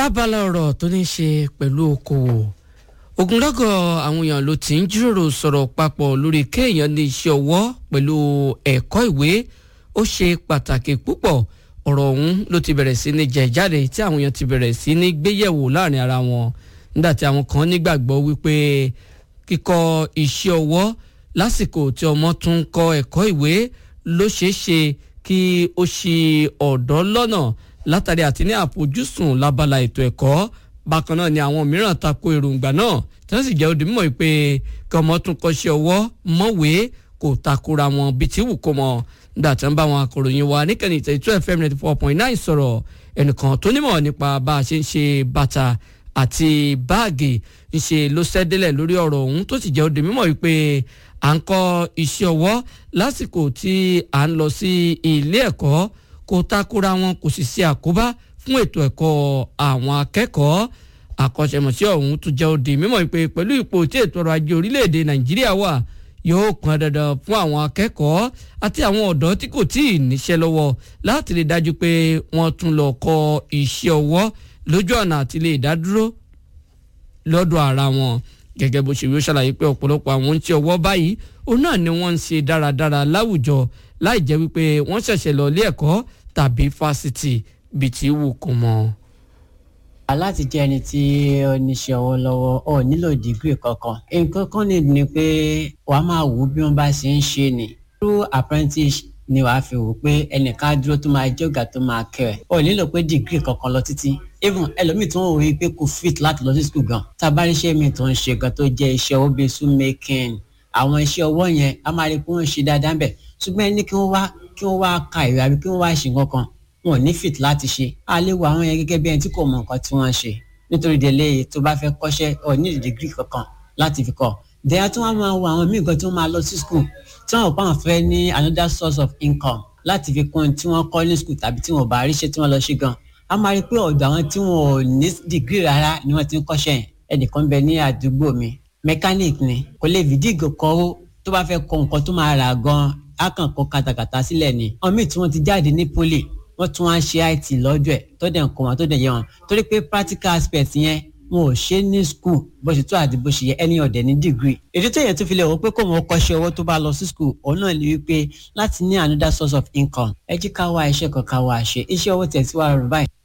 lábala ọ̀rọ̀ tó ní í ṣe pẹ̀lú okòwò ogunlọ́gọ̀ àwọn èèyàn ló ti ń jíròrò sọ̀rọ̀ papọ̀ lórí kéèyàn ní iṣẹ́ ọwọ́ pẹ̀lú ẹ̀kọ́ ìwé ó ṣe pàtàkì púpọ̀ ọ̀rọ̀ ọ̀hún ló ti bẹ̀rẹ̀ sí ní jẹ jáde tí àwọn èèyàn ti bẹ̀rẹ̀ sí ní gbéyẹ̀wò láàrin ara wọn nígbà tí àwọn kan nígbàgbọ́ wípé kíkọ́ iṣẹ́ ọwọ́ lásìkò tí ọmọ tún ń kọ́ ẹ̀kọ́ ìwé ló ṣeé ṣe kí ó ṣì ọ̀dọ́ lọ́nà látàrí àti ní àfojúsùn lábala ètò ẹ̀kọ́ bákan náà ni àwọn mìíràn tako èròǹgbà náà tí wọ́n sì jẹ́ odi mímọ̀ pé kí ọmọ tún kọ́ṣẹ́ ọwọ́ mọ̀wé kò takora wọn bí tí wù kó mọ̀ nígbà tí wọ́n bá wọn akọ̀ròyìn wa níkànnì ìtẹ̀ two fm ninety four point nine sọ̀rọ̀ ẹnìkan tó nímọ̀ nípa bá a ṣe ń ṣe bàtà àti báàgì ń ṣe ló ṣẹ́délẹ̀ lórí ọ̀rọ̀ ọ̀hún tó sì jẹ́ odi mímọ̀ wípé à ń kọ́ iṣẹ́ ọwọ́ lásìkò tí à ń lọ sí ilé ẹ̀kọ́ kò takora wọn kò sì ṣe àkóbá fún ètò ẹ̀kọ́ àwọn akẹ́kọ̀ọ́ àkọ́ṣẹ́mọṣẹ́ ọ̀hún tún jẹ́ òdì mímọ̀ pé pẹ̀lú ipò tí ètò ọrọ̀ ajé orílẹ̀-èdè nàìjíríà wà yóò pọn dandan fún àwọn akẹ́kọ̀ọ́ àti àwọn ọ̀dọ́ tí kò tíì níṣẹ́ lọ́wọ́ láti lè dájú pé wọ́n tún lọ kọ́ iṣẹ́ ọwọ́ lójú ọ̀nà àti lè dádúró lọ́dọ̀ ara wọn gẹ́gẹ́ bó ṣe wí ó ṣàlàyé pé ọ̀pọ̀lọpọ̀ àwọn oúnjẹ ọwọ́ báyìí òun náà ni wọ́n ń ṣe dáradára láwùjọ láì jẹ́ wípé wọ́n ṣẹ̀ṣẹ̀ lọ ilé ẹ̀kọ́ tàbí fásitì bíi ti wù kó mọ́. láti jẹ́ ẹni tí ó níṣẹ́ ọwọ́ lọ́wọ́ ò nílò dìgírì kankan nǹkan kan ní ni pé wàá máa wò bí wọ́n bá ṣe ń ṣe ni through apprentice ni wàá fi wò pé ẹnìkan dúró tó máa jẹ́ ọ̀gá tó máa kẹ́ ẹ̀ ò nílò pé dìgírì kankan lọ títí even ẹlòmíì tó ń wò wí pé kò fit láti lọ sí school gan tá a bá rí iṣẹ́ mi tó ń ṣe gan tó jẹ́ iṣẹ́ ọwọ́ bíi shoemaking àwọn iṣẹ́ ọwọ́ yẹn a máa rí pé wọ́n ṣe dáadáa bẹ̀ ṣùgbọ́n ẹni kí wọ́n wá kí wọ́n wá ka ìwé àbí kí wọ́n wá ṣe nǹkan kan wọn ò ní fit láti ṣe a lè wo àwọn yẹn gẹ́gẹ́ bí ẹni tí kò mọ nǹkan tí wọ́n ń ṣe nítorí délé tó bá fẹ́ kọ́ṣẹ́ ọ̀ ní dìgírì kankan láti fi kọ́ dẹ́yà tí wọ́n máa wo àwọn míì gan tí wọ́n máa lọ sí school tí wọ́n bá wọn fẹ́ ní another source of income láti fi kún tí wọ́n kọ́ ní school tàbí tí wọ́n bá ríṣẹ́ tí wọ́n lọ ṣe gan a máa rí pé ọ̀dọ̀ àwọn tí wọn ò ní dìgírì rárá ni wọ́n ti ń kọ́ṣẹ́ yẹn ẹnìkan bẹ ní àdúgbò mi mechanic ni kò lè fìdíìgò kọ́ ó tó bá fẹ́ kọ nǹkan tó máa rà gan á kàn kọ katakata sílẹ̀ ni àwọn míì tí wọ́n ti jáde ní poli wọ́n tún wá ṣe it lọ́jọ́ ẹ̀ tó dẹ̀ ń kọ́ wọn tó dẹ̀ yẹ wọn torí pé practical aspect yẹn wọn ò ṣe ní school bó ṣe tó àti bó ṣe yẹ ẹni ọ̀dẹ̀ ní degree. èdè tó yẹ tó fi lè wọ pé kó wọn kọ́ṣẹ́ owó tó bá lọ sí school òun náà lè wípé láti ní another source of income ẹ jí ká wá iṣẹ́ kan ká wá ṣe iṣẹ́ owó tẹ̀ sí wàá rọ̀ báyìí